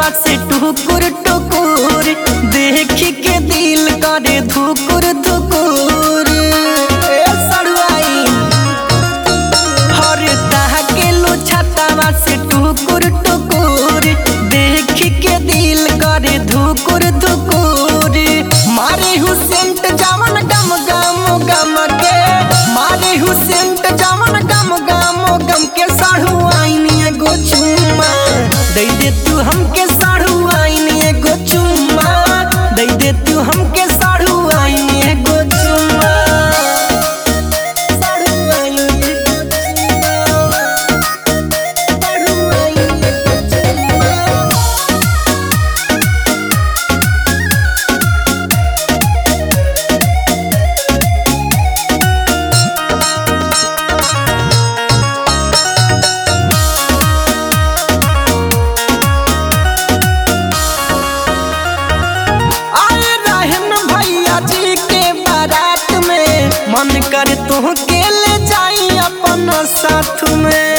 छातावा से टुकुर टुकुर देख के दिल करे धुकुर धुकुर ए सड़ुआई हर ताह के लो छातावा से टुकुर टुकुर देख के दिल करे धुकुर धुकुर मारे हुसेंट जावन गम गम गम के मारे हुसेंट जावन गम गम गम के साढ़ू आईनी एगो चुम्मा दे दे तू हमके साढ़ू आईनी एगो चुम्मा दे दे तू हमके साढ़ू आईनी एगो चुम्मा साढ़ू आईनी एगो चुम्मा साढ़ू आईनी एगो चुम्मा आए रहन भैया जी के बारात में मन कर तू के ले जाई अपन साथ में